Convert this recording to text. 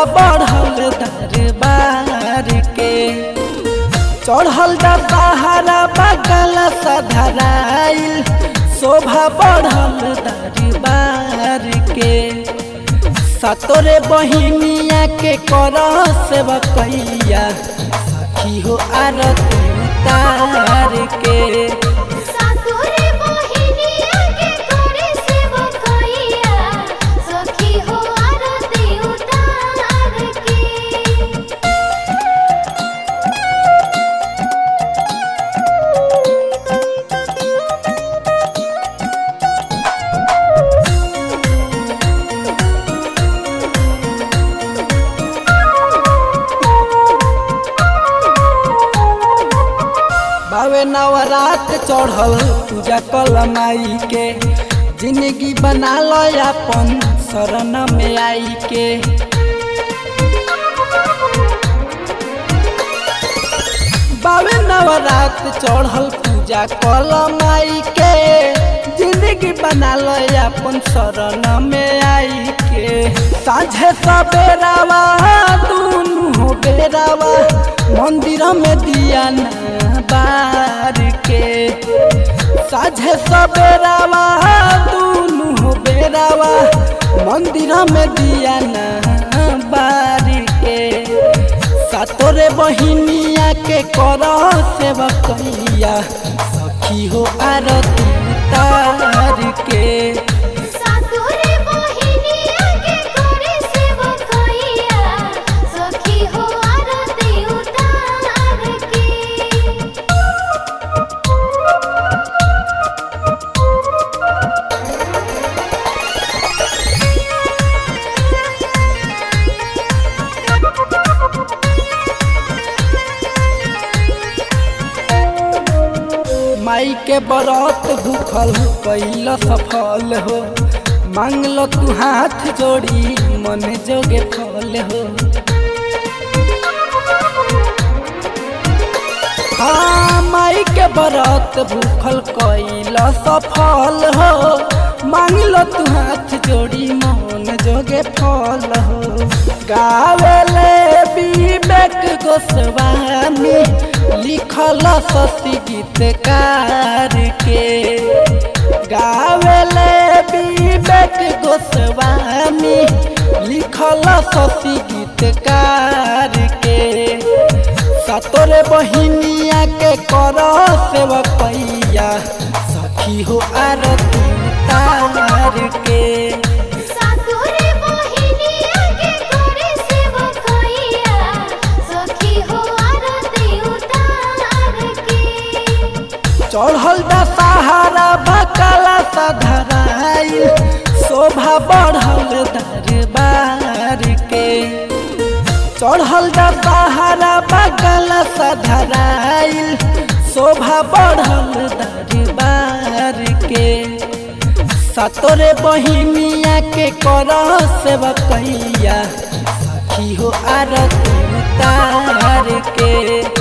बढ़ल दरबार के चढ़ल दशहरा बगल सधराइल शोभा बढ़ल दरबार के सतोरे बहिनिया के कर सेवकैया सखी हो आरती उतार के सातोरे मोहिनिया के करे सेवकैया सखी हो आरती उतार के बावे नवरात चढ़ल पूजा कल माई के जिंदगी बना लो अपन शरण में आई के बावे नवरात चढ़ल पूजा कल माई के जिंदगी बना लो अपन शरण में आई के साझे सवेरावा दुनू हो बेरावा मंदिर में दिया ना बार के साझे सवेरावा दुनू हो बेरावा मंदिर में दिया ना बार के सातोरे बहिनिया के कर सेवकैया सखी हो आरती उतार के सातोरे मोहिनिया के करे सेवकैया सखी हो आरती उतार के माई के बरत भूखल कैल सफल हो मांगल तू हाथ जोड़ी मन जोगे फल हो हाँ माई के बरत भूखल कैल सफल हो मांगल तू हाथ जोड़ी मन जोगे फल हो गावेले विवेक गोस्वामी लिखल सती गीतकार के गावेले विवेक गोस्वामी लिखल सती गीतकार के सतोरे बहिनिया के कर सेवकैया सखी हो आरती उतार के सातोरे मोहिनिया के करे सेवकैया सखी हो आरती उतार के चढ़ल दशहरा बकला सधराइल शोभा बढ़ल दरबार के चढ़ल दशहरा बगल सधराइल शोभा बढ़ल दरबार के सतोरे बहिनिया के कर सेवकैया सखी हो आरती उतार के